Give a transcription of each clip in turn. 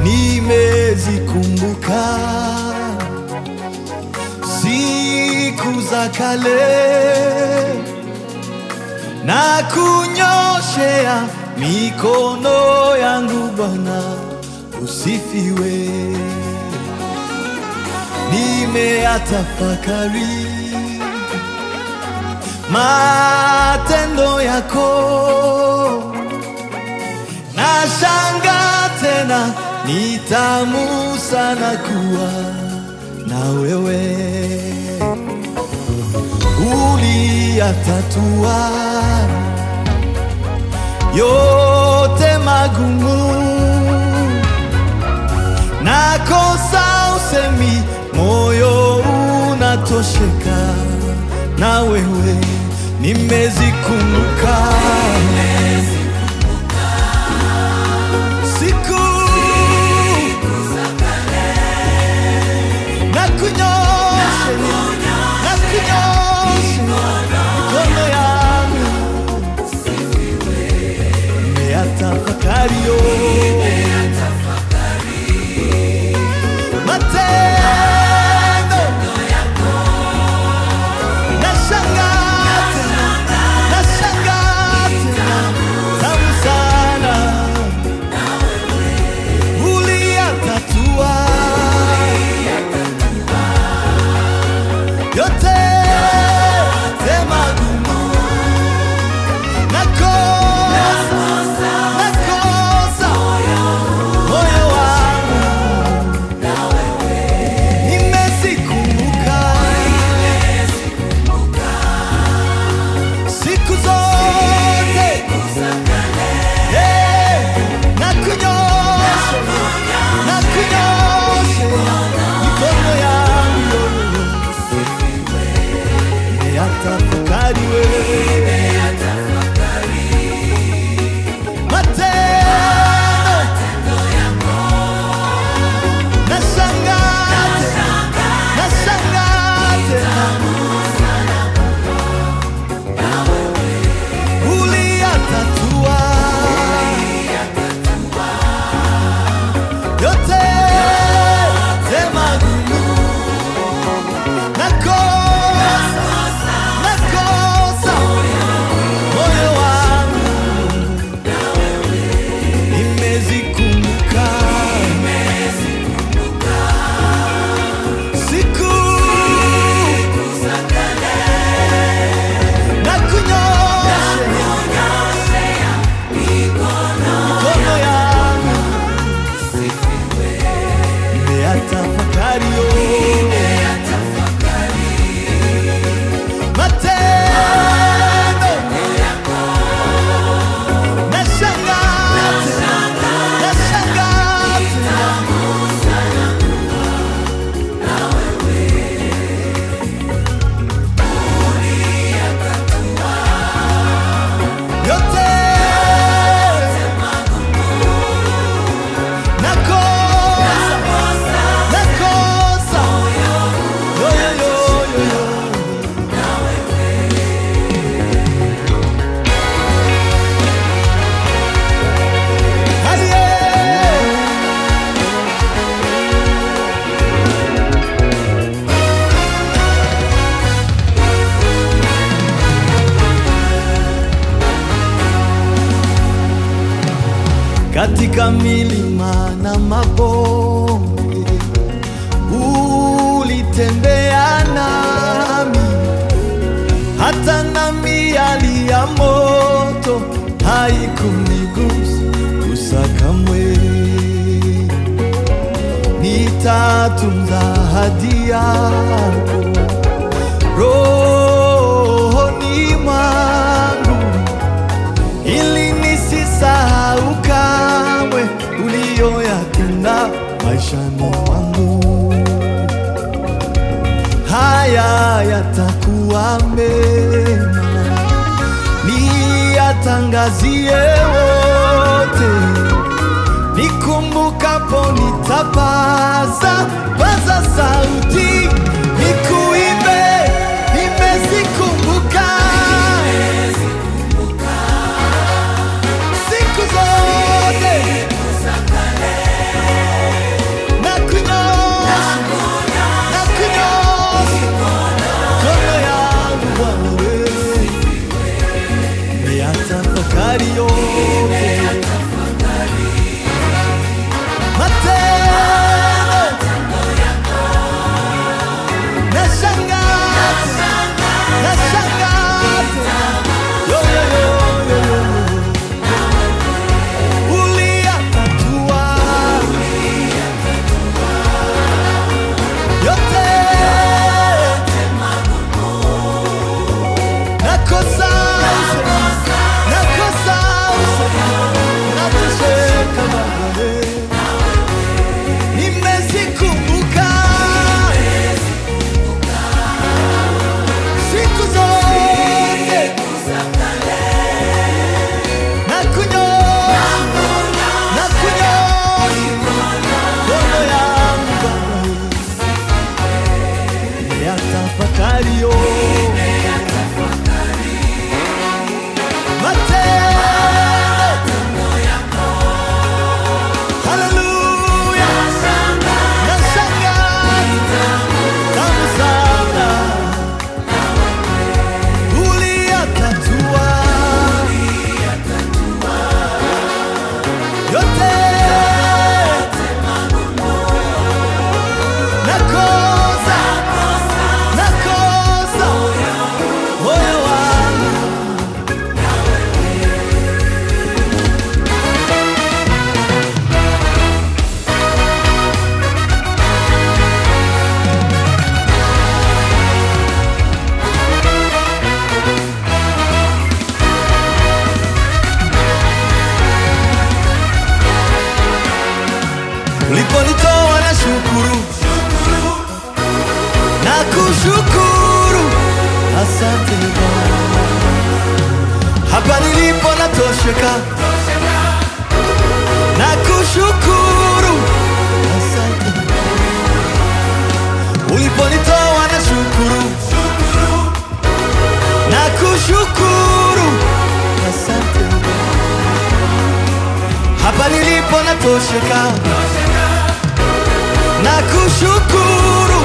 nimezikumbuka siku za kale na kunyoshea mikono yangu Bwana, usifiwe. Nimeyatafakari matendo yako, na shanga tena, ni tamu sana kuwa na wewe uliyatatua yote magumu, nakosa usemi, moyo unatosheka na wewe, nimezikumbuka siku na kunyoshe na kunyoshe mikono yangu nimeyatafakari yo matendo nashangaa tena nashangaa tena tamu sana uliyatatua yote magumu nakosa nakosa moyo wangu nimezikumbuka siku zote Eh, na kunyosha na kunyosha mikono yangu nimeyatafakari wewe matendo nashangaa tena nashangaa tena uliyatatua yote magumu nakosa nakosa moyo wangu nimezikumbuka siku na kunyoshe mikono yangu nimeyatafakari yo matendo nashangaa tena nashangaa tena yote nakosa nakosa yo yo yo yo yo Aye. katika milima na mabonde ulitembea nami, hata na miali ya moto haikunigusa kamwe. Nitatunza ahadi yako rohoni mwangu ili nisisahau kamwe uliyoyatenda maishani mwangu. Haya yatakuwa mema, niyatangazie wote, nikumbukapo nitapaza paza sauti, nikuimbe, nimezikumbuka siku zote nakushukuru, asante Bwana. Hapa nilipo natosheka, nakushukuru, asante uliponitoa na shukuru, nakushukuru, asante hapa nilipo natosheka, nakushukuru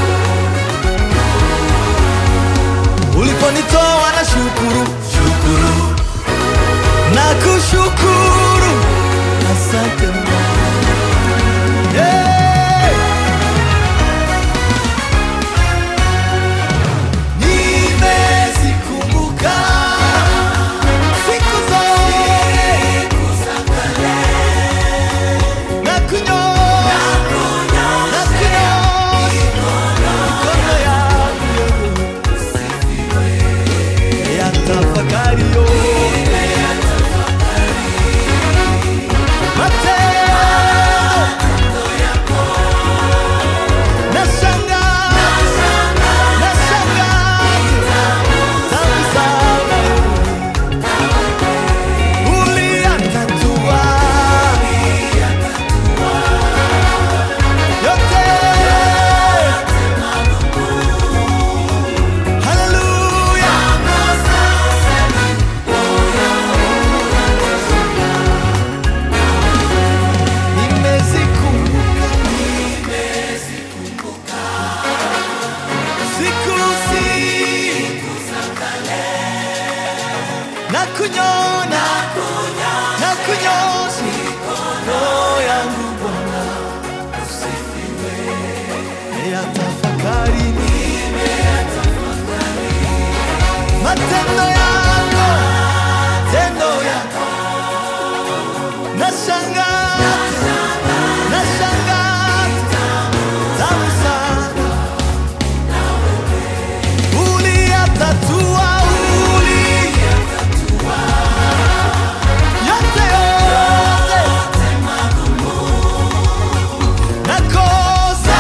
uliponitoa na shukuru, shukuru nakushukuru, asante Bwana. Hey! Nimezikumbuka siku zote na kunyoosha na kunyoosha mikono yangu ya tafakari yote matendo nashangaa nashangaa tamu sana uliyatatua yote haleluya nimezikumbuka siku siku na kunyona na kunyosha mikono yangu Bwana usifiwe ya tafakari matendo yako tendo yako nashangaa nashangaa tamu sana uliyatatua uli yote yote nakosa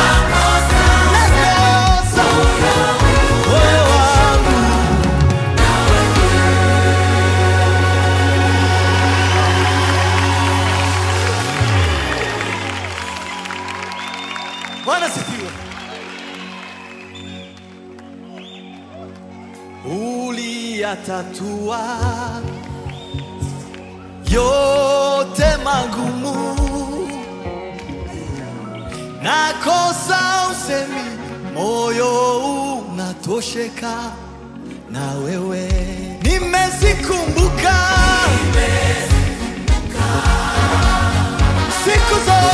nakosa moyo wangu Bwana sifiwe. Uliyatatua yote magumu, nakosa usemi, moyo unatosheka na wewe. Nimezikumbuka siku zote